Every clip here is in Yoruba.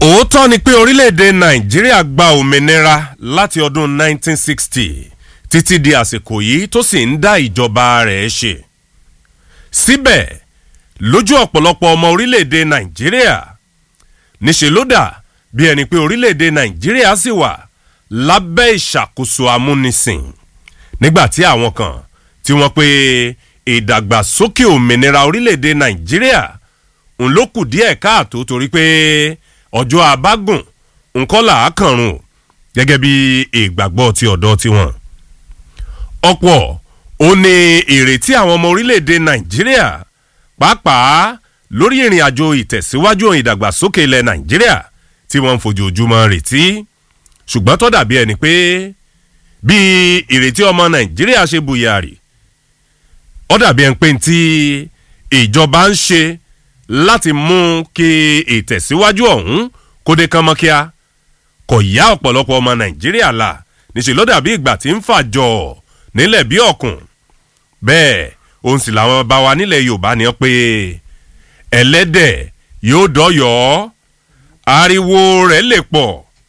òótọ́ ni pé orílẹ̀-èdè nàìjíríà gba òmìnira láti ọdún 1960 títí di àsìkò yìí tó sì ń dá ìjọba rẹ̀ ṣe. síbẹ̀ lójú ọ̀pọ̀lọpọ̀ ọmọ orílẹ̀-èdè nàìjíríà níṣẹ́ ló dà bí ẹni pé orílẹ̀-èdè nàìjíríà sì wà lábẹ́ ìṣàkóso amúnisìn nígbà tí àwọn kan tí wọ́n pe ìdàgbàsókè òmìnira orílẹ̀-èdè nàìjíríà ń ló kù díẹ̀ káàtó torí pé ọjọ́ abágùn nǹkan là á kànrùn gẹ́gẹ́ bí ìgbàgbọ́ ti ọ̀dọ́ tiwọn. ọ̀pọ̀ ó ní ìrètí àwọn ọmọ orílẹ̀-èdè nàìjíríà pàápàá lórí ìrìn àjò ìtẹ̀síwájú ìdàgbàsókè ilẹ̀ nàìjíríà tí wọ́n ń fojoojúmọ́ retí ṣùgbọ́n tó dàbí ẹni pé bí ìrètí ọmọ nàìjíríà ṣe bùyàrì ó dàbí ẹni pé tí ìjọba ń ṣe láti mú kí ìtẹ̀síwájú ọ̀hún kó dé kán mọ́ kíá kò yá ọ̀pọ̀lọpọ̀ ọmọ nàìjíríà la níṣẹ́ ló dàbí ìgbà tí ń fàjọ nílẹ̀ bí ọ̀kùn bẹ́ẹ̀ òun sì làwọn bá wa nílẹ̀ yorùbá ni pé ẹlẹ́dẹ̀ yóò dọ́yọ̀ ariwo rẹ̀ lè pọ̀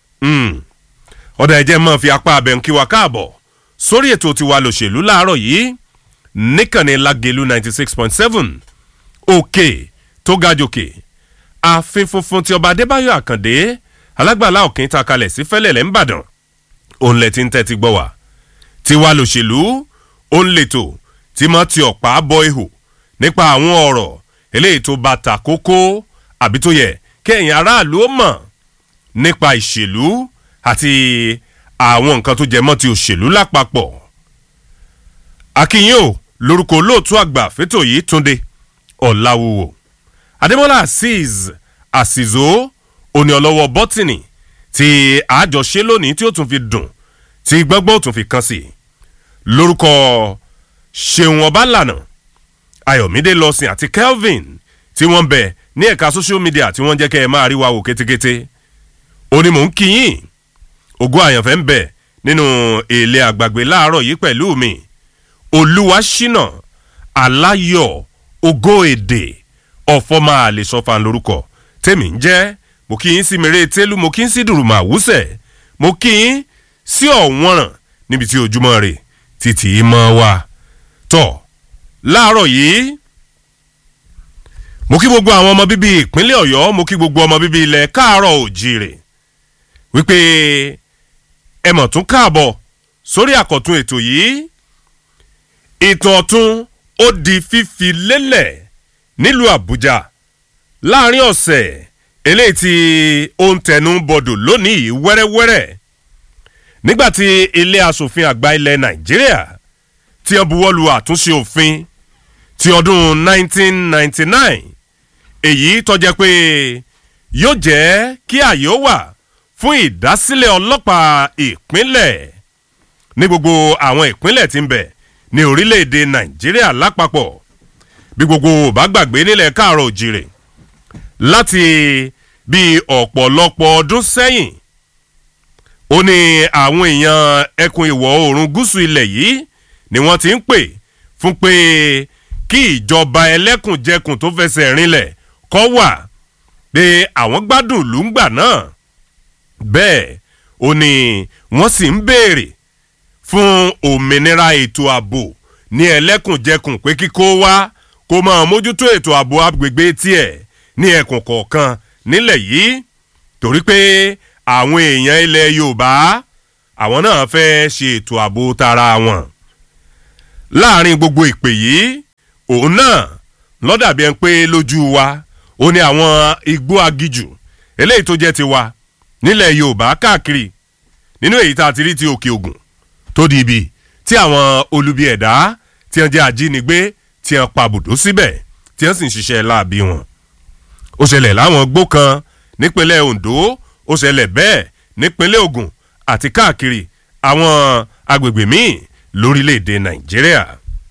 ọ̀dà ẹ̀jẹ̀ máa fi apá abẹ́ ń kí wa káàbọ̀ sórí ètò tiwa lòṣèlú láàárọ̀ yìí níkànnì lágẹ̀lú ninety six point seven òkè tó ga jòkè ààfin funfun ti ọba adébáyọ̀ àkàndé alágbàlá òkè ta kalẹ̀ sí fẹ́lẹ̀lẹ̀ ńbàdàn òun lẹ̀ ti ń tẹ́tí gbọ́ wá tiwa lòṣèlú òun lètò tí mo ti ọ̀pá bọ ihò nípa àwọn ọ̀rọ̀ eléyìí tó bá ta kókó àbí tó yẹ kẹ́yìn aráàlú ó mọ̀ nípa ìṣèlú àti àwọn nǹkan tó jẹ mọ́ ti òṣèlú lápapọ̀ akínyìn o lórúkọ olóòtú àgbà fẹ́tò yìí túnde ọ̀làwùwò adémọlá azeez àsìzó òní ọlọ́wọ́ bọ́tìnì tí àjọṣe lónìí tí ó tún fi dùn tí gbọ́ngbọ́n ó tún fi kàn sí lórúkọ ṣeun ọbalànà ayọ̀mídé lọ́sìn àti kelvin tí wọ́n bẹ̀ ní ẹ̀ka social media tí wọ́n jẹ́ kẹ́ ẹ máa rí wa wò kétékété ó ní mò ń kíyìn ògo àyànfẹ́ ń bẹ̀ nínú èlé àgbàgbé láàárọ̀ yìí pẹ̀lú mi olúwa ṣínà aláyọ̀ ògo èdè ọ̀fọ́ máa lè sọ fan lórúkọ tèmi ń jẹ́ mo kí yín sí mèrè tẹ́lú mo kí yín sí dùrùmọ̀ àwùsẹ̀ mo kí yín sí ọ̀wọ́nràn níbi tí ojúmọ́ rè títí mọ́ wa tọ̀ láàárọ̀ yìí mo kí gbogbo àwọn ọmọ bíbí ìpínlẹ̀ ọ̀yọ́ mo kí gbogbo ọmọ bíbí ilẹ̀ káàárọ̀ òjìrè wípé ẹ mọ̀ tún káàbọ̀ sórí àkọ́tún ètò yìí ìtàn ọ̀tún ó di fífi lélẹ̀ nílùú àbújá láàrin ọ̀sẹ̀ eléyìí tí ó ń tẹnu bọ̀dọ̀ lónìí wẹ́rẹ́wẹ́rẹ́ nígbàtí ilé asòfin àgbà ilẹ̀ nàìjíríà tí wọ́n buwọ́lu àtúnṣe òfin ti ọdún 1999 èyí tọ́jẹ́ pé yóò jẹ́ kí àyè ó wà fún ìdásílẹ̀ ọlọ́pàá ìpínlẹ̀ ní gbogbo àwọn ìpínlẹ̀ tí ń bẹ ní orílẹ̀-èdè nàìjíríà lápapọ̀ bí gbogbo bá gbàgbé nílẹ̀ káàrọ̀ òjìrè láti bí ọ̀pọ̀lọpọ̀ ọdún sẹ́yìn ó ní àwọn èèyàn ẹkùn ìwọ̀ oòrùn gúúsù ilẹ̀ yìí ni wọ́n ti ń pè fún pé kí ìjọba ẹlẹ́kùnjẹkùn tó fẹsẹ̀ rinlẹ̀ kọ́ wà pé àwọn gbádùn ìlú ń gbà náà bẹ́ẹ̀ ó ní wọ́n sì ń béèrè fún òmìnira ètò ààbò ní ẹlẹ́kùnjẹkùn pé kíkó wá kó máa mójútó ètò ààbò agbègbè tiẹ̀ ní ẹkùn kọ̀ọ̀kan nílẹ̀ yìí torí pé àwọn èèyàn ilẹ̀ yorùbá àwọn náà fẹ́ ṣe ètò ààbò tara wọn. láàrin gbogbo ìpè yìí òun náà lọ́dàbí ẹni pé lójú wa ó ní àwọn igbó agijù eléyìí tó jẹ́ tiwa nílẹ̀ yorùbá káàkiri nínú èyí tá a ti rí ti òkè ògùn tó di ibi tí àwọn olubi ẹ̀dá tí wọ́n jẹ́ ajínigbé tí wọ́n pa bùdó síbẹ̀ tí wọ́n sì ń ṣiṣẹ́ láabi wọn. ó ṣẹlẹ̀ láwọn gbó kan nípínlẹ̀ ondo ó ṣẹlẹ̀ bẹ́ẹ̀ nípínlẹ̀ ogun àti káàkiri àwọn agbègbè míì lórílẹ̀‐èdè nàìjíríà.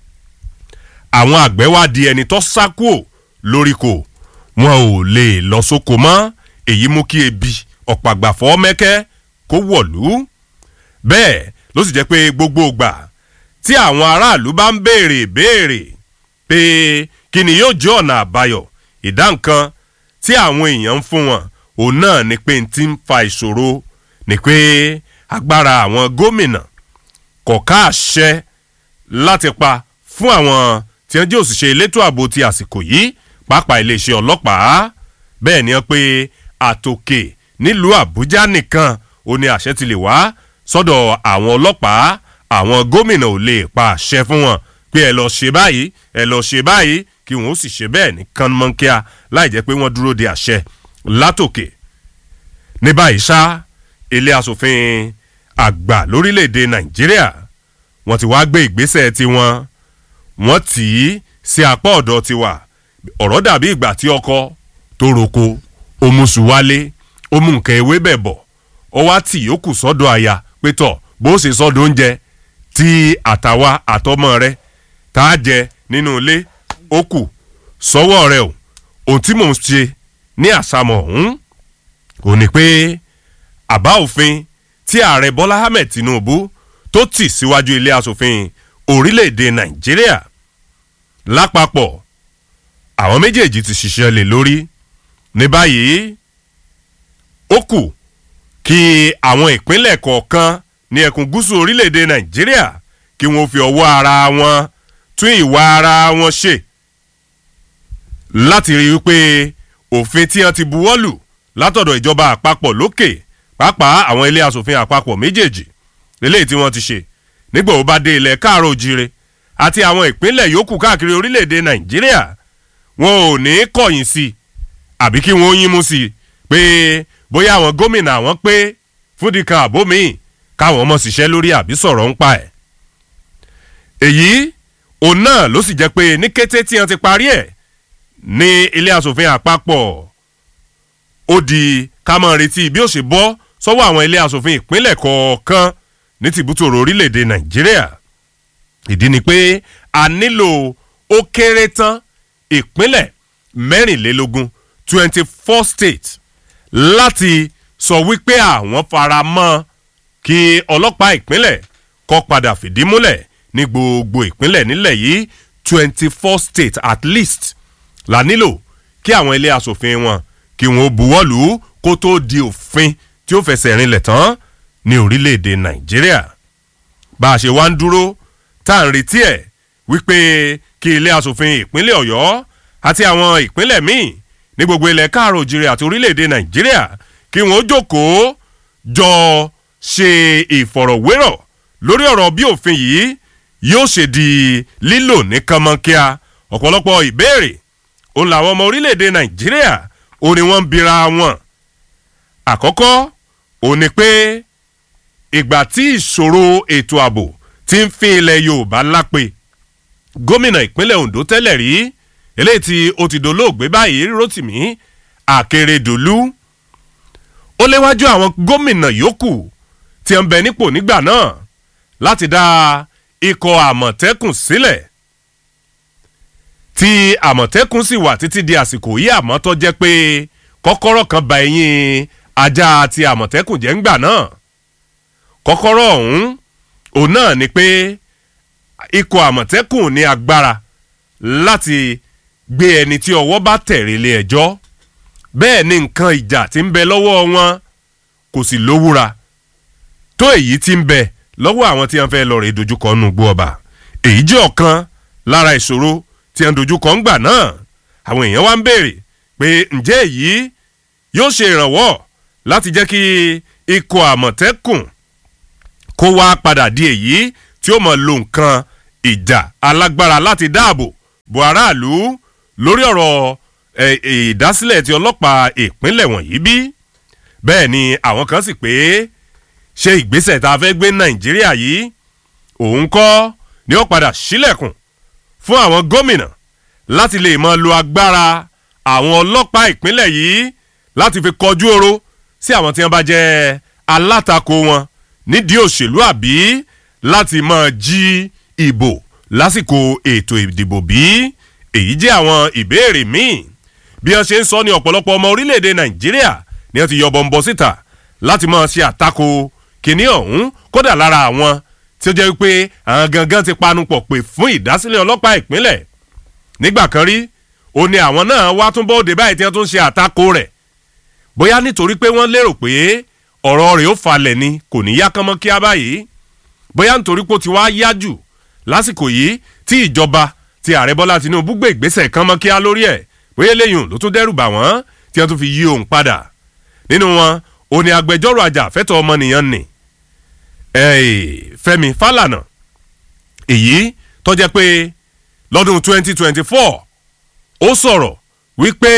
àwọn àgbẹ̀ wá di ẹni tó sá kúò lóríko wọn ò lè lọ sóko mọ́ èyí mú kí ebi ọ̀pàgbàfọ́ mẹ́kẹ́ kó wọ̀lú bẹ́ẹ̀ ló sì jẹ́ pé gbogbo ìgbà tí àwọn aráàlú bá ń béèrè béèrè pé kí ni yóò jẹ́ ọ̀nà àbáyọ ìdá nǹkan tí àwọn èèyàn ń fún wọn òun náà ni pé n ti ń fa ìṣòro ni pé agbára àwọn gómìnà kò ká àṣẹ láti pa fún àwọn tí wọ́n jẹ́ òṣìṣẹ́ elétò ààbò ti àsìkò yìí pàápàá iléeṣẹ́ ọlọ́pàá bẹ́ẹ̀ ni wọ́n pé àtòkè nílùú àbújá nìkan ó ní àṣẹ ti lè wá sọ́dọ̀ àwọn ọlọ́pàá àwọn gómìnà ò lè pa àṣẹ fún wọn pé ẹ lọ ṣe báyìí ẹ lọ ṣe báyìí kí wọn ó sì ṣe bẹ́ẹ̀ ní kánmọ́nkíá láì jẹ́ pé wọ́n dúró de àṣẹ látòkè ní báyìí ṣá ilé asòfin àgbà lórílẹ̀‐èdè nàìjíríà wọ́n ti wá gbé ìgbésẹ̀ tiwọn wọ́n tì í sí apá ọ̀dọ̀ tiwa ọ̀rọ̀ dàbí ìgbà tí ọkọ tó roko omusu wálé ó mú nǹkan ewé bẹ̀ bọ̀ ó wá tì yókù sọ́dọ̀ àyà pé tọ̀ bó ṣe sọ́dọ̀ oúnjẹ tí àtàwa àtọmọ rẹ tá a jẹ nínú ilé ó kù sọ́wọ́ rẹ o ohun tí mò ń ṣe ní àsámọ̀ ọ̀hún ò ní pé àbá òfin tí ààrẹ bọ́lá ahmed tinubu tó tì síwájú ilé asòfin orílẹ̀-èdè nàìjíríà lápapọ̀ àwọn méjèèjì ti ṣiṣẹ́ lé lórí ní báyìí ó kù kí àwọn ìpínlẹ̀ kọ̀ọ̀kan ní ẹkùn gúúsù orílẹ̀-èdè nàìjíríà kí wọ́n fi ọwọ́ ara wọn tún ìwà ara wọn ṣe láti rí i pé òfin tí wọ́n ti buwọ́ lù látọ̀dọ̀ ìjọba àpapọ̀ lókè pàápàá àwọn ilé asòfin àpapọ̀ méjèèjì eléyìí tí wọ́n ti ṣe nígbà ó bá dé ilẹ̀ káàró òjire àti àwọn ìpínlẹ̀ yòókù káàkiri orílẹ̀-èdè nàìjíríà wọn ò ní kọ̀yìn sí i àbí kí wọ́n yín mú sí i pé bóyá àwọn gómìnà àwọn pé fúdìkan àbómiì káwọn ọmọ ṣiṣẹ́ lórí àbí sọ̀rọ̀ ń pa ẹ̀. èyí òun náà ló sì jẹ́ pé ní kété tí wọ́n ti parí ẹ̀ ní ilé asòfin àpapọ̀ ó di ká máa retí bí ó ṣe bọ́ sọ́wọ́ àwọn ilé asòfin ìpínlẹ̀ kọ̀ọ̀kan ní tìbútòrò orílẹ̀-èdè nàìjíríà ìdí ni pé a nílò ó kéré tán ìpínlẹ̀ mẹ́rìnlélógún twenty four states láti sọ wípé àwọn fara mọ́ kí ọlọ́pàá ìpínlẹ̀ kọ́ padà fìdí múlẹ̀ ní gbogbo ìpínlẹ̀ nílẹ̀ yìí twenty four states at least la nílò kí àwọn ilé asòfin wọn kí wọn ó buwọ́lù kó tó di òfin tí ó fẹsẹ̀ rinlẹ̀ tán ní orílẹ̀-èdè nàìjíríà bá a ṣe wá ń dúró tá à ń retí ẹ̀ wípé kí ilé asòfin ìpínlẹ̀ ọ̀yọ́ àti àwọn ìpínlẹ̀ míì ní gbogbo ilẹ̀ káàró òjìrì àti orílẹ̀-èdè nàìjíríà kí wọ́n ó jókòó jọ ṣe ìfọ̀rọ̀wérọ̀ lórí ọ̀rọ̀ bí òfin yìí yóò ṣe di lílò ní kánmọ́nkíá ọ̀pọ̀lọpọ̀ ìbéèrè òun làwọn ọmọ orílẹ̀-èdè nàìjíríà òun ni wọ́n ń bira wọn. àkọ́kọ́ òun ni pé ìgbà tí ìṣòro ètò ààbò ti ń fi ilẹ̀ yorùbá lápè gómìnà ìpínlẹ̀ ondo tẹ́lẹ̀ rí eléyìí tí ó ti dolóògbé báyìí rotimi akérèdọ́lù ó léwájú àwọn gómìnà yòókù tí ń bẹ nípò nígbà náà láti dá ikọ̀ àmọ̀tẹ́kùn sílẹ̀ tí àmọ̀tẹ́kùn sì wà títí di àsìkò yìí àmọ́ tó jẹ́ pé kọ́kọ́rọ́ kan ba ẹ̀yìn ajá àti àmọ̀tẹ́kùn jẹ́ ńgbà náà kọ́kọ́rọ́ ọ̀hún òun náà ni pé ikọ̀ àmọ̀tẹ́kùn ní agbára láti gbé ẹni tí ọwọ́ bá tẹ̀rẹ̀ lé ẹjọ́ bẹ́ẹ̀ ni nǹkan ìjà tí ń bẹ lọ́wọ́ wọn kò sì lówúra tó èyí tí ń bẹ lọ́wọ́ àwọn tí wọ́n fẹ́ lọ rè dojúkọ nù gbó ọba èyí jẹ́ ọ̀kan lára ìṣòro tí wọ́n dojúkọ ń gbà náà àwọn èèyàn wá ń béèrè pé ǹjẹ́ èyí yóò ṣe ìrànwọ́ láti jẹ́ kí ikọ̀ àmọ̀tẹ́kùn kó wá padà di èyí tí ó mọ̀ lo nǹkan ìjà alágbára láti dáàbò bo aráàlú lórí ọ̀rọ̀ ìdásílẹ̀ ti ọlọ́pàá ìpínlẹ̀ wọ̀nyí bí bẹ́ẹ̀ ni àwọn kan sì pé ṣe ìgbésẹ̀ tá a fẹ́ gbé nàìjíríà yìí òun kọ́ ni ó padà sílẹ̀kùn fún àwọn gómìnà láti lè mọ lo agbára àwọn ọlọ́pàá ìpínlẹ̀ yìí láti fi kọjú oró sí àwọn tí wọ́n bá jẹ́ alátakò wọn nídìí òṣèlú àbí láti máa jí ìbò lásìkò ètò ìdìbò bí èyí jẹ́ àwọn ìbéèrè míì bí wọ́n ṣe ń sọ ní ọ̀pọ̀lọpọ̀ ọmọ orílẹ̀-èdè nàìjíríà ni wọ́n ti yọ bọ̀m̀bọ̀ síta láti máa ṣe àtakò kìnìún ọ̀hún kódà lára àwọn tí ó jẹ́ wípé àwọn gangan ti panupọ̀ pé fún ìdásílẹ̀ ọlọ́pàá ìpínlẹ̀ nígbà kan rí ó ní àwọn náà wá tún bóde báyìí tí wọ́n tún ṣe àtakò rẹ̀ bóyá nítorí pé wọ́n lérò pé ọ̀rọ̀ rẹ̀ ó falẹ̀ ni kò ní yá kánmọ́ kíá báyìí bóyá nítorí pé ó ti wá yá jù lásìkò yìí tí ìjọba ti ààrẹ bọ́lá tinubu gbé ìgbésẹ̀ kánmọ́ kíá lórí ẹ̀ bóyá eléyìí ló tún dẹ́rù bà wọ́n tí wọ́n tún fi yí òun padà nínú wọn ò ní agbẹjọ́rò àjàfẹ́tọ̀ ọmọnìyàn nì fẹ́mi fálànà èyí tó jẹ́ pé lọ́dún 2024 ó sọ̀rọ̀ wípé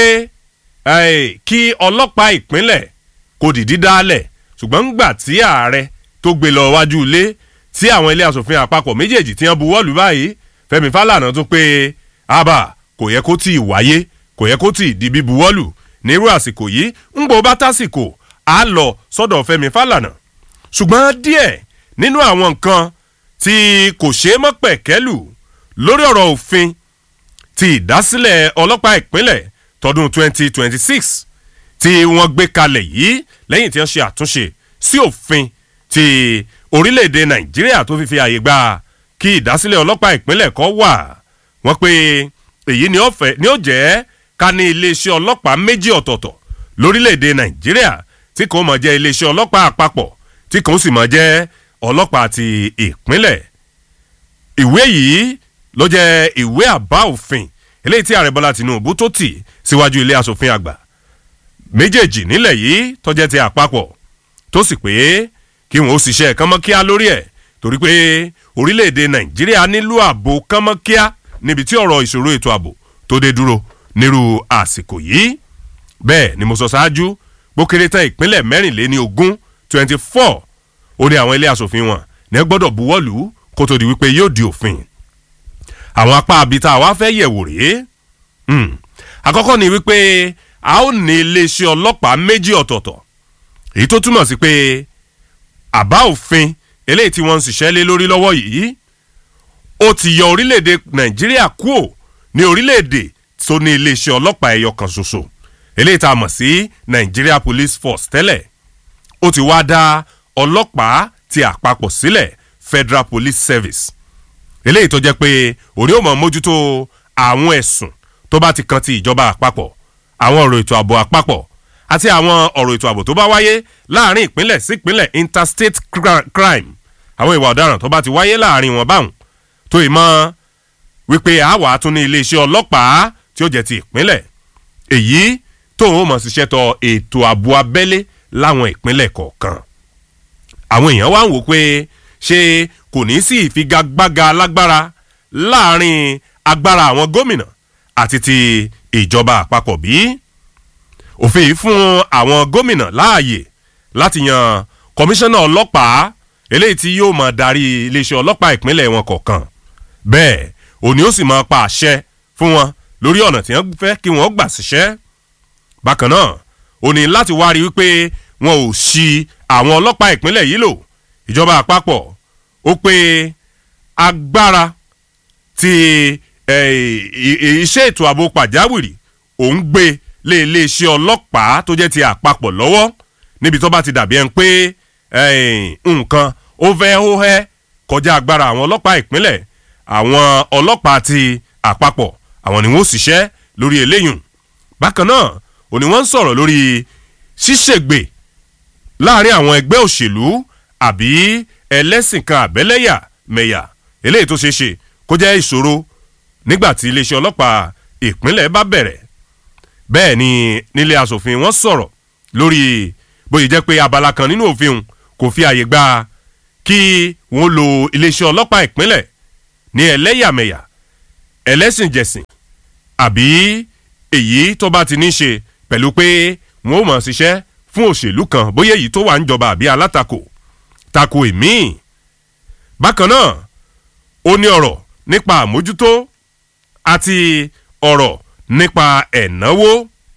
kí ọlọ́pàá ìpínlẹ̀ kò dìdí dálẹ̀ ṣùgbọ́n ńgbà tí ààrẹ tó gbé lọ wájú ilé tí àwọn ilé asòfin àpapọ̀ méjèèjì tí wọ́n buwọ́lù báyìí fẹ́mi fálànà tún pé àbá kò yẹ kó tí ì wáyé kò yẹ kó tí ì di bí buwọ́lù nírú àsìkò yìí ńgbò bá tásìkò á lọ sọ́dọ̀ fẹ́mi fálànà ṣùgbọ́n díẹ̀ nínú àwọn nǹkan tí kò ṣeé mọ́ pẹ̀kẹ́lù lórí ọ̀rọ̀ òfin ti ìdásílẹ̀ ọlọ́pàá ìpínlẹ̀ tọdún 2026 tí wọ́n gbé kalẹ̀ yìí lẹ́yìn tí wọ́n ṣe àtúnṣe sí òfin ti orílẹ̀-èdè nàìjíríà tó fi fi àyè gba kí ìdásílẹ̀ ọlọ́pàá ìpínlẹ̀ kan wà wọ́n pé èyí ni ó jẹ́ ká ní iléeṣẹ́ ọlọ́pàá méjì ọ̀tọ̀ọ̀tọ̀ lórílẹ̀-èdè nàìjíríà tí kò mọ̀ jẹ́ iléeṣẹ́ ọlọ́pàá àpapọ̀ tí kò sì mọ̀ jẹ́ ọlọ́pàá ti ìpínlẹ̀ ìwé yìí ló jẹ́ ìwé àbá òfin eléyìí tí ààrẹ bọ́lá tinubu tó tì síwájú ilé asòfin àgbà méjèèjì nílẹ̀ yìí tó jẹ́ ti àpapọ̀ tó sì pé kí wọn ó ṣiṣẹ́ kánmọ́kíá lórí ẹ̀ torí pé orílẹ̀-èdè nàìjíríà nílò ààbò kánmọ́kíá níbi tí ọ̀rọ̀ ìṣòro ètò ààbò tó dé dúró nírú àsìkò yìí bẹ́ẹ̀ ni mo sọ ṣáájú gbókèrè tán ìpínlẹ̀ mẹ́rìnléní ogún twenty four ó ní àwọn ilé asòfin wọn ní gbọ́dọ̀ buwọ́lù kó tó di wípé yóò di òfin àwọn apá abita wa fẹ́ yẹ̀wò rèé àkọ́kọ́ ni wípé a ó ní iléeṣẹ́ ọlọ́pàá méjì ọ̀tọ̀ọ̀tọ̀ èyí tó túmọ̀ sí pé àbá òfin eléyìí tí wọ́n ń ṣiṣẹ́ lé lórí lọ́wọ́ yìí ó ti yọ orílẹ̀-èdè nàìjíríà kúò ní orílẹ̀-èdè tó ní iléeṣẹ́ ọlọ́pàá ẹyọ kan ṣoṣo eléyìí tá a mọ̀ sí nigeria police force tẹ́lẹ̀ ó ti wá dá ọlọ́pàá ti àpapọ̀ sílẹ̀ federal police service eléyìí tó jẹ́ pé òní ò mọ̀ mójútó àwọn ẹ̀sùn tó bá ti kan ti ìjọba àpapọ̀ àwọn ọ̀rọ̀ ètò ààbò àpapọ̀ àti àwọn ọ̀rọ̀ ètò ààbò tó bá wáyé láàrin ìpínlẹ̀ sí ìpínlẹ̀ interstate crime àwọn ìwà ọ̀daràn tó bá ti wáyé láàrin wọn báwọn tó ì mọ́ wípé àwa tún ní iléeṣẹ́ ọlọ́pàá tí ó jẹ́ ti ìpínlẹ̀ èyí tóun ó mọ̀ ṣiṣẹ́ tọ ètò ààbò abẹ́lé láwọn ìpínlẹ̀ kọ̀ọ̀kan àwọn èèyàn wá ń wò pé ṣé kò ní sí ìfigagbága lágbára láàrin agbára àwọn gómìnà àti ti ìjọba àpapọ̀ bí òfin yìí fún àwọn gómìnà láàyè láti yan kọmíṣánná ọlọ́pàá eléyìí tí yóò máa darí iléeṣẹ́ ọlọ́pàá ìpínlẹ̀ wọn kọ̀ọ̀kan bẹ́ẹ̀ òní ó sì máa pa àṣẹ fún wọn lórí ọ̀nà tí wọ́n fẹ́ kí wọ́n gbà síṣẹ́ bákan náà ó ní láti wá rí wípé wọn ò ṣi àwọn ọlọ́pàá ìpínlẹ̀ yìí lò ìjọba àpapọ̀ ó pé agbára ti iṣẹ́ ètò ààbò pàjáwìrì òun gbé lé iléeṣẹ́ ọlọ́pàá tó jẹ́ ti àpapọ̀ lọ́wọ́ níbi tó bá ti dàbí ẹni pé nǹkan ó fẹ́ ó hẹ́ kọjá agbára àwọn ọlọ́pàá ìpínlẹ̀ àwọn ọlọ́pàá ti àpapọ̀ àwọn ni wọ́n ṣiṣẹ́ lórí eléyùn bákan náà òní wọ́n ń sọ̀rọ̀ lórí ṣíṣègbè láàrin àwọn ẹgbẹ́ òṣèlú àbí ẹlẹ́sìn kan àbẹ́lẹ́yà mẹ̀yà eléyìí tó ṣeé ṣe kó jẹ́ ìṣòro nígbà tí iléeṣẹ́ ọlọ́pàá ìpínlẹ̀ bá bẹ̀rẹ̀ bẹ́ẹ̀ ni nílé asòfin wọ́n sọ̀rọ̀ lórí bóyá jẹ́ pé abala kan nínú òfin kò fi àyè gba kí wọ́n lo iléeṣẹ́ ọlọ́pàá ìpínlẹ̀ ní ẹlẹ́yàmẹ̀yà ẹlẹ́sìnjẹsìn àbí èyí tó bá ti ní ṣe pẹ̀lú pé wọ́n ò mọ̀ ṣiṣẹ́ fún òṣèlú kan bóyá èyí tó wà ń jọba àbí alátakò tako èmi. bákan náà ó ní ọ̀rọ̀ nípa àmójútó àti ọ̀rọ̀ nípa ẹ̀náwó.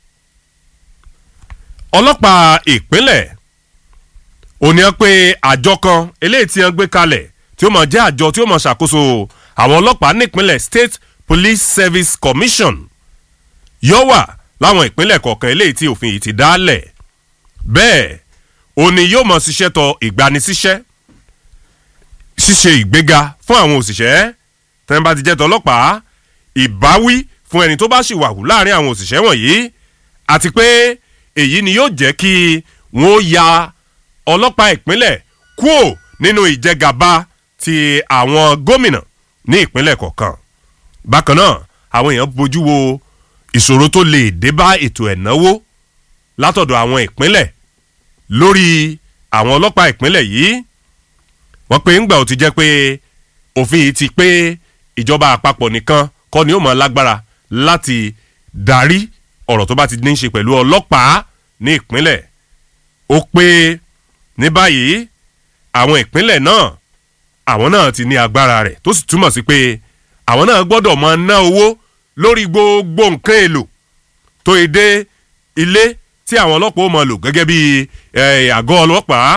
ọlọ́pàá ìpínlẹ̀ ó ní pé àjọ kan eléyìí tí wọ́n gbé kalẹ̀ tí ó mọ̀ jẹ́ àjọ tí ó mọ̀ ṣàkóso àwọn ọlọ́pàá nípínlẹ̀ state police service commission yóò wà láwọn ìpínlẹ̀ kọ̀ọ̀kan eléyìí tí òfin yìí ti dálẹ̀ bẹ́ẹ̀ ó ní yóò mọ̀ ṣiṣẹ́ tọ ìgbanisíṣẹ́ ṣíṣe ìgbéga fún àwọn òṣìṣẹ́ tẹ́ni bá ti jẹ́ tọlọ́pàá ìbáwí fún ẹni tó bá ṣìwàhù láàrin àwọn òṣìṣẹ́ wọ̀nyí àti pé èyí ni yóò jẹ́ kí wọ́n ya ọlọ́pàá ìpínlẹ̀ kúò nínú ìjẹgàba ti àwọn gómìnà ní ìpínlẹ̀ kọ̀ọ̀kan bákan náà àwọn èèyàn bójú wo ìṣòro tó lè dé bá ètò ẹ̀náwó látọ̀dọ̀ àwọn ìpínlẹ̀ lórí àwọn ọlọ́pàá ìpínlẹ̀ yìí wọ́n pe ńgbà ó ti jẹ́ pé òfin yìí ti pé ìjọba àpapọ̀ nìkan kọ́ ni ó mọ̀ lágbára láti darí ọ̀rọ̀ tó bá ti ní í ṣe pẹ̀lú ọlọ́pàá ní ìpínlẹ̀ ó pé ní báyìí àwọn ìpínlẹ̀ náà àwọn náà ti ní agbára rẹ̀ tó sì túmọ̀ sí pé àwọn náà gbọ́dọ̀ máa ná owó lórí gbogbo nǹkan èlò tó yẹ dé ilé tí àwọn ọlọ́pàá ó máa lò gẹ́gẹ́ bí àgọ́ ọlọ́pàá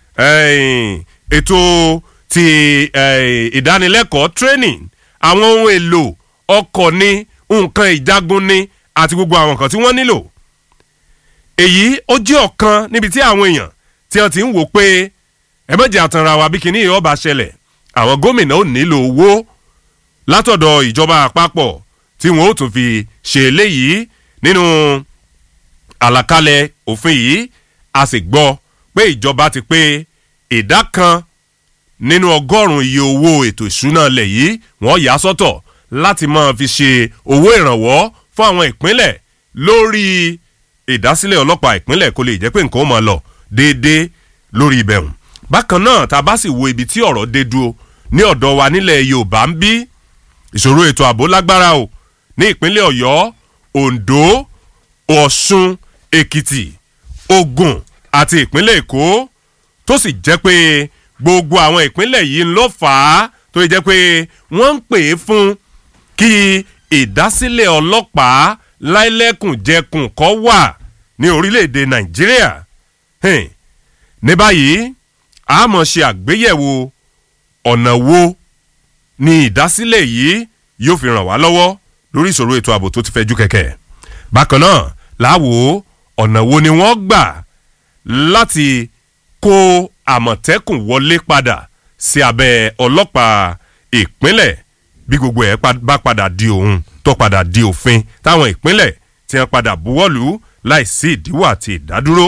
ètò ti ìdánilẹ́kọ̀ọ́ training àwọn ohun èlò ọkọ̀ ní nǹkan ìjagun ní àti gbogbo àwọn nǹkan tí wọ́n nílò èyí ó jẹ́ ọ̀kan níbi tí àwọn èèyàn tí wọ́n ti ń wò pé ẹ méjì àtànra wa bí kinní yìí ọba ṣẹlẹ̀ àwọn gómìnà ò nílò owó látọ̀dọ̀ ìjọba àpapọ̀ tí wọ́n ó tún fi ṣe eléyìí nínú àlàkalẹ̀ òfin yìí a sì gbọ́ pé ìjọba ti pé ìdá kan nínú ọgọ́rùn-ún iye owó ètò ìṣúná ilẹ̀ yìí wọ́n yà sọ́tọ̀ láti máa fi ṣe owó ìrànwọ́ fún àwọn ìpínlẹ̀ lórí ìdásílẹ̀ ọlọ́pàá ìpínlẹ̀ kó lè jẹ́ pé nǹkan ó máa lọ déédéé lórí ibẹ̀hùn bákan náà tá a bá sì wo ibi tí ọ̀rọ̀ dé dúró ní ọ̀dọ̀ wa nílẹ̀ yorùbá ń bí ìṣòro ètò ààbò lágbára o ní ìpínlẹ̀ ọ̀yọ́ ondo ọ̀ṣun èkìtì ogun àti ìpínlẹ̀ èkó tó sì jẹ́ pé gbogbo àwọn ìpínlẹ̀ yìí ló fà á tó yẹ jẹ́ pé wọ́n ń pè é fún kí ìdásílẹ̀ ọlọ́pàá láìlẹ́kùnjẹkùn kọ́ wà ní orílẹ̀-èdè nàìjíríà ní báyìí a mọ̀ ṣe àgbéyẹ̀wò ọ̀nà wo ni ìdásílẹ̀ yìí yóò fi ràn wá lọ́wọ́ lórí ìṣòro ètò ààbò tó ti fẹjú kẹ̀kẹ́ bákan náà láwo ọ̀nà wo ni wọ́n gbà láti kó àmọ̀tẹ́kùn wọlé padà sí abẹ́ ọlọ́pàá ìpínlẹ̀ bí gbogbo ẹ̀ bá padà di òun tó padà di òfin táwọn ìpínlẹ̀ tí wọ́n padà buwọ́lù láìsí ìdíwọ́ àti ìdádúró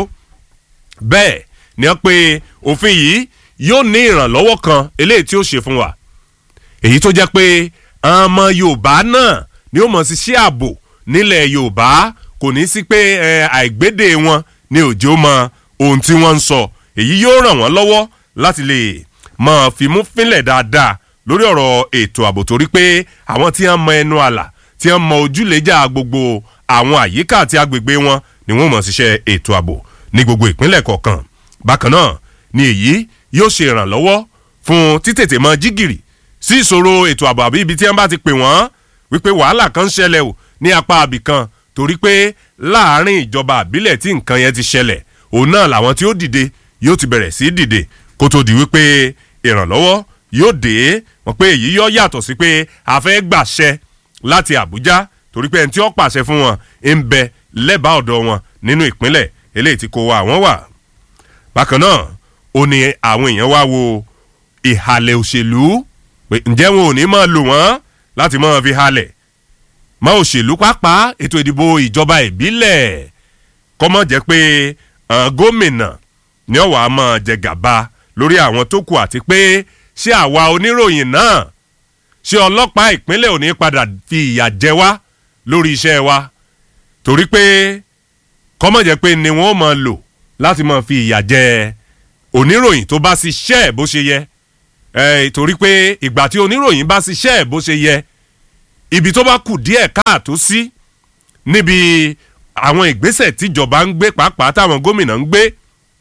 bẹ́ẹ̀ ni wọ́n pe òfin yìí yóò ní ìrànlọ́wọ́ kan eléyìí tí ó ṣe fún wa èyí tó jẹ́ pé ọmọ yorùbá náà ni ó mọ̀ sí sí ààbò nílẹ̀ yorùbá kò ní sí pé àìgbédè wọn ni òjò mọ ohun tí wọ́n ń sọ èyí yóò ràn wọ́n lọ́wọ́ láti lè mọ̀ fimú fínlẹ̀ dáadáa lórí ọ̀rọ̀ ètò ààbò torí pé àwọn tí wọ́n mọ ẹnu àlà tí wọ́n mọ ojúlẹ̀jà gbogbo àwọn àyíká àti agbègbè wọn ni wọ́n mọ̀ ṣiṣẹ́ ètò ààbò ní gbogbo ìpínlẹ̀ kọ̀ọ̀kan bákan náà ni èyí yóò ṣe ìrànlọ́wọ́ fún títètè mọ jígìrì sí ìṣòro ètò ààbò àbí ibi tí wọ́n bá ti pè wọ́n wípé wàhálà kan ń ṣẹlẹ̀ o ní apá àbì kan torí pé láàárín ìjọba àbílẹ̀ tí nǹkan yẹn ti ṣẹlẹ̀ òun náà làwọn tí ó dìde yóò ti bẹ̀rẹ̀ sí dìde kó tó di wípé ìrànlọ́wọ́ yóò dé wọn pé èyí yọ yàtọ̀ sí pé a fẹ́ gbàṣẹ láti àbújá torí pé ẹni tí ó pàṣẹ fún wọn ń bẹ lẹ́bàá ọ̀dọ̀ wọn nínú ìpínlẹ̀ eléyìí tí kò wá àwọn wà. bákan náà ó ní àwọn èèyàn wá wo ìhàlẹ̀ òṣèlú pé ǹjẹ́ wọn ò ní máa lò wọ́n láti máa fi halẹ̀ mọ́ òṣèlú pàápàá ètò ìdìbò ìjọba ìbílẹ̀ kọ́mọ́ jẹ́ pé gómìnà ní ọ̀wà máa jẹ gàba lórí àwọn tó kù àti pé ṣé àwa oníròyìn náà ṣé ọlọ́pàá ìpínlẹ̀ ò ní padà fi ìyà jẹ wá lórí iṣẹ́ wa torí pé kọ́mọ̀ jẹ́ pé ni wọ́n máa lò láti máa fi ìyà jẹ oníròyìn tó bá ṣiṣẹ́ ẹ̀ bó ṣe yẹ torí pé ìgbà tí oníròyìn bá ṣiṣẹ́ ẹ̀ bó ṣe yẹ ibi tó bá kù díẹ̀ káàtó sí níbi àwọn ìgbésẹ̀ tíjọba ń gbé pàápàá táwọn gómìnà ń gbé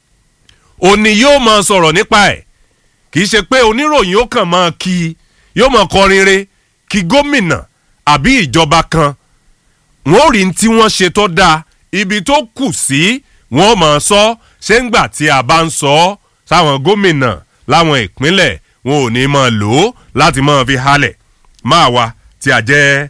òní yóò máa sọ̀rọ̀ nípa ẹ̀ kì í ṣe pé oníròyìn ó kàn máa kí yóò máa kọrin re kí gómìnà àbí ìjọba kan wọn ò rí tí wọ́n ṣe tó dáa ibi tó kù sí wọ́n máa sọ ṣé ń gbà tí a bá ń sọ sáwọn gómìnà láwọn ìpínlẹ̀ wọn ò ní máa lò ó láti máa fi halẹ̀ máa wa tí a jẹ́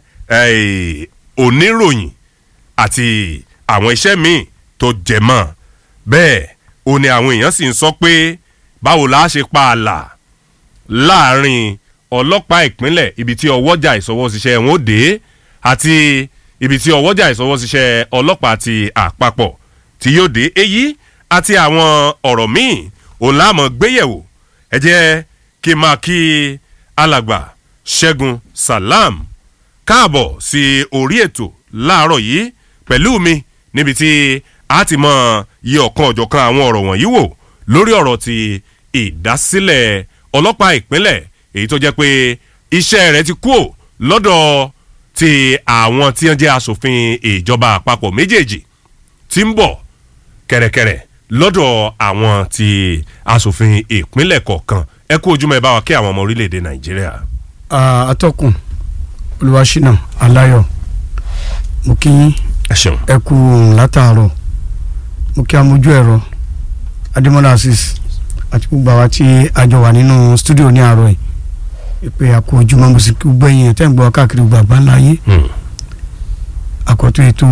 oníròyìn àti àwọn iṣẹ́ míì tó jẹ mọ́ bẹ́ẹ̀ ó ní àwọn èèyàn sì ń sọ pé báwo la ṣe pa àlà láàrin ọlọ́pàá ìpínlẹ̀ ibi tí ọwọ́jà ìsọwọ́síṣẹ́ wọn ó dé àti ibi tí ọwọ́jà ìsọwọ́síṣẹ́ ọlọ́pàá ti àpapọ̀ tí yóò dé èyí àti àwọn ọ̀rọ̀ míì òun láàmú gbéyẹ̀wò ẹ jẹ́ kí n máa kí alàgbà ṣẹ́gun salam káàbọ̀ sí orí ètò láàárọ̀ yìí pẹ̀lú mi níbi tí a ti mọ iye ọ̀kan ọ̀jọ̀kan àwọn ọ̀rọ̀ wọ̀nyí wò lórí ọ̀rọ̀ ti ìdásílẹ̀ ọlọ́pàá ìpínlẹ̀ èyí tó jẹ́ pé iṣẹ́ rẹ̀ ti kúò lọ́dọ̀ ti àwọn tí wọ́n jẹ́ asòfin ìjọba àpapọ̀ méjèèjì tí ń bọ̀ kẹ̀rẹ̀kẹ̀rẹ̀ lọ́dọ̀ àwọn ti asòfin ìpínlẹ̀ kọ̀ọ̀kan ẹ kú ojúmọ́ ẹ bá wa kí àwọn ọmọ orílẹ̀-èdè nàìjíríà. atọ́kùn olùwàṣínà aláyọ̀ mo kí yín ẹ ṣeun. ẹ kú òun látàárọ̀ mo kí amójú ẹ̀rọ adémọ́lá asis àti gbogbo àwa tí a jọ wà nínú stúdíò ní àárọ̀ yìí ìpè àkó ojúmọ́ mo sì kí gbogbo ẹ̀yìn ẹ̀ tẹ́ ń gbọ́ káàkiri gbogbo àgbáńlá yé Hmm. àkọ́tún ètò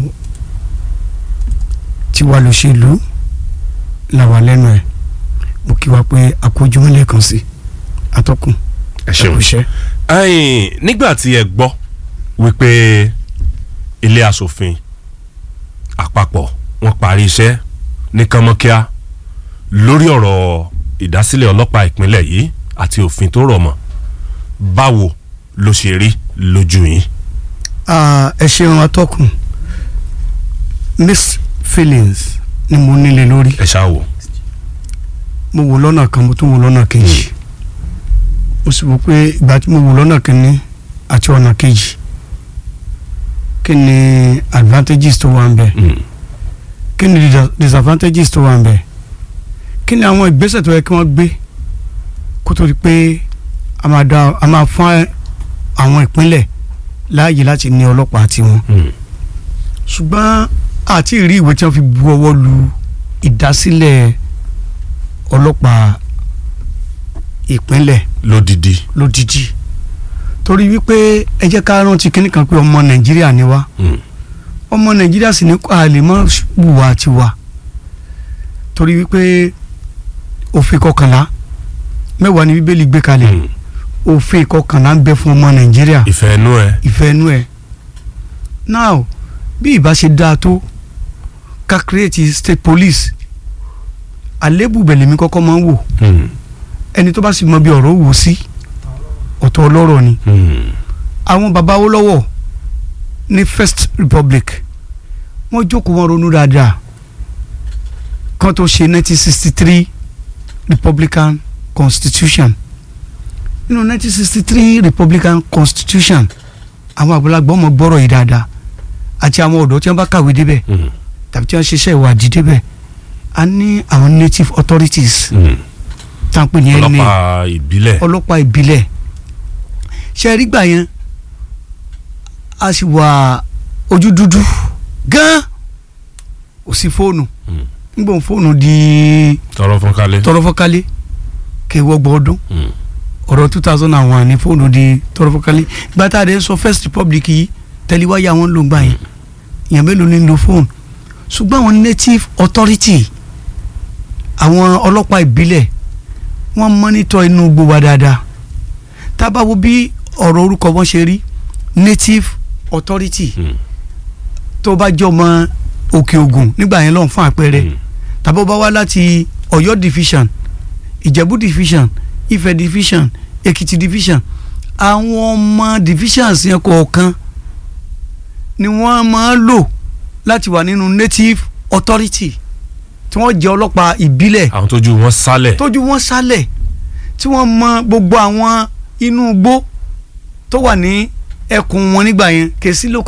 tiwa lòṣèlú làwà lẹ́nu ẹ̀ mo kí wa pé àkó ojúmọ́ lẹ́ẹ̀kan sí atọ́kùn ẹ ẹ ṣeun. kú iṣẹ́. ẹ̀yin nígbà tí ẹ gbọ́ wípé ilé asòfin àpapọ̀ wọn parí iṣẹ́ ní kánmọ́kíá lórí ọ̀rọ̀ ìdásílẹ̀ ọlọ́pàá ìpínlẹ̀ yìí àti òfin tó rọ̀ mọ́ báwo ló ṣe rí lójú yín. Ah, ẹ ṣeun atọ́kùn mixed feelings ni mo nílé lórí ẹ ṣáà wò. mo wò lọ́nà kan mo tún wò lọ́nà kejì mo sì wò pé ìgbà tí mo wò lọ́nà kínní àti ọ̀nà kejì kí ni advantages tó wà ń bẹ̀ Hmm. kí ni dis- disadvantages tó wà ń bẹ̀ kí ni àwọn ìgbésẹ̀ tó yẹ kí wọ́n gbé kó tó di pé a máa dá a máa fún àwọn ìpínlẹ̀ láàyè láti ní ọlọ́pàá tiwọn Hmm. ṣùgbọ́n àti ìrí ìwé tí wọ́n fi bu ọwọ́ lu ìdásílẹ̀ ọlọ́pàá ìpínlẹ̀ lódìdí. lódìdí torí wípé ẹ jẹ́ ká rántí kínní kan pé ọmọ nàìjíríà ni wá Hmm. ọmọ nàìjíríà sì ní a lè mọ wùwà tiwa torí wípé òfin kọkànlá mẹ́wàá ni bíbélì gbé kalẹ̀ Hmm. òfin kọkànlá ń bẹ fún ọmọ nàìjíríà ìfẹ́ inú ẹ. ìfẹ́ inú ẹ̀ now bí ìbá ṣe dáa tó ká create state police àlébù bẹ̀lẹ̀ mi kọ́kọ́ máa ń wò Hmm. ẹni tó bá sì mọ bí ọ̀rọ̀ wò sí ọ̀tọ̀ ọlọ́rọ̀ ni Hmm. àwọn baba Awólọ́wọ̀ ní first republic wọ́n jókòó wọn ronú dáadáa kan tó ṣe 1963 republican constitution nínú 1963 republican constitution àwọn àgbàlagbà ọmọ gbọ́rọ̀ yìí dáadáa àti àwọn ọ̀dọ́ tí wọ́n bá kàwé débẹ̀ Hmm. tàbí tí wọ́n ṣiṣẹ́ ìwádìí débẹ̀ a ní àwọn native authorities Hmm. tá à ń pè ní NA ọlọ́pàá ìbílẹ̀. ọlọ́pàá ìbílẹ̀ ṣe rí gbà yẹn a sì wà ojú dúdú gan ò sí fóònù Hmm. nígbà òun fóònù di tọrọ fún kálẹ̀. tọrọfọ́kálé kẹwọ́gbọ̀n ọdún Hmm. ọ̀rọ̀ two thousand and one ní fóònù di tọrọfọ́kálé gbàtà rẹ̀ sọ first republic yìí tẹ̀léwáyà wọn ló ń gbà yẹn èèyàn mélòó ní lo fóònù ṣùgbọ́n àwọn native authority àwọn ọlọ́pàá ìbílẹ̀ wọ́n mọ́nítọ̀ inú gbogbo wa dáadáa tá a bá wo bí ọ̀rọ̀ orúkọ wọn ṣe rí native authority Hmm. tó bá jọ mọ òkè ògùn nígbà yẹn lọ́hùn fún àpẹẹrẹ Hmm. tàbí ó bá wá láti Ọ̀yọ́ division Ìjẹ̀bú division Ifẹ̀ division Èkìtì division àwọn ọmọ divisions yẹn kọ̀ọ̀kan ni wọ́n máa ń lò láti wà nínú native authority tí wọ́n jẹ́ ọlọ́pàá ìbílẹ̀ àwọn tójú wọn sálẹ̀. tójú wọn sálẹ̀ tí wọ́n mọ gbogbo àwọn inú igbó tó wà ní ẹkùn wọn nígbà yẹn kèsì ló